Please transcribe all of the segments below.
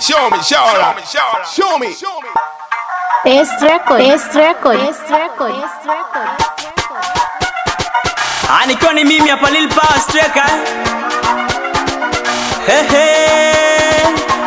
show me, show me, show me, show me. Best record, best record, best record, best record. Ah, nikiwa ni mimi hapa Lil Power Striker. Hey, hey.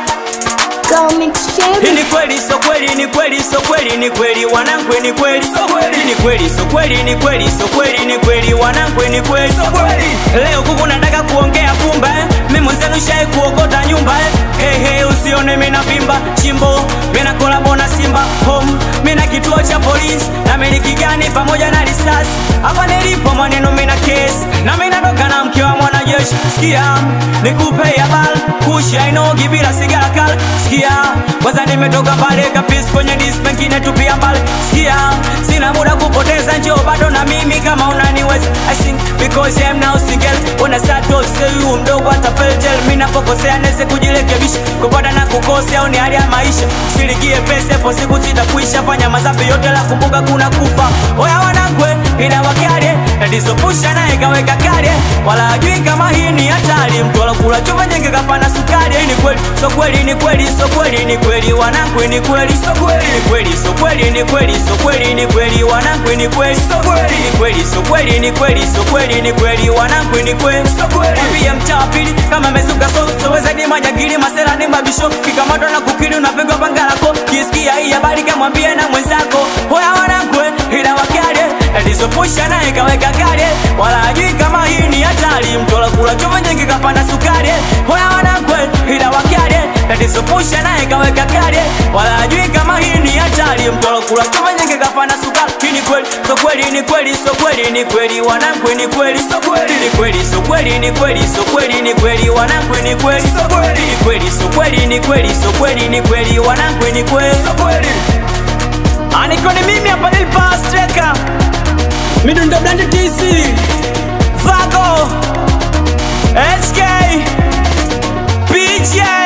Comic Hii Sherry. ni kweli so kweli ni kweli so kweli ni kweli wanangu ni kweli so kweli ni kweli so kweli ni kweli so kweli ni kweli wanangu ni kweli so kweli leo kuku nataka kuongea pumba eh. mimi mwenzenu shai kuokota nyumba eh. hey, hey, usione mimi navimba chimbo mimi na kolabo na Simba home mimi na kituo cha polisi na miliki gani pamoja na risasi hapa nilipo maneno mimi na kesi na mimi natoka na mke wa mwanajeshi sikia nikupe habari kusha inogi bila sigara kali sikia kwanza nimetoka mbali kapisi kwenye disc pengine tupia mbali sikia sina muda kupoteza njoo bado na mimi kama unaniweza I sing because I'm now single when I start to say you mdogo hata feltel mimi napokosea nese kujirekebisha kupata na kukosea au ni hali ya maisha siligie pesa hapo siku zitakuisha fanya mazapi yote la kumbuka kuna kufa oya wanakwe ina wakale tatizo naye kaweka kale wala ajui kama hii ni hatari mtu alokula chuma nyingi kapana sukari hii ni kweli so kweli ni kweli so kweli ni kweli wanangu ni kweli so kweli ni kweli so kweli ni kweli so kweli ni kweli wanangu ni kweli so kweli ni kweli so kweli ni kweli so kweli ni kweli wanangu ni kweli so kweli pia mtaa wa pili kama mezuka so soweza ni manyagili masela ni mabisho kikamatwa na kukili unapigwa pangalako kisikia hii habari kamwambie na mwenzako hoya wanangu ila wakale alizopusha naye kaweka kale wala ajui kama hii ni hatari mtola kula chuma nyingi kapanda sukari hoya wanakwe ila wakale alizopusha naye kaweka kale wala ajui kama hii ni hatari mtola kula chuma nyingi kapanda sukari hii ni kweli so kweli ni kweli so kweli ni kweli wanakwe ni kweli so kweli ni kweli so kweli ni kweli so kweli ni kweli wanakwe ni kweli so kweli ni kweli so kweli ni kweli so kweli ni kweli wanakwe ni kweli so kweli Aniko ni mimi hapa Lil Power Striker Midundo Blend TC Vago HK PJ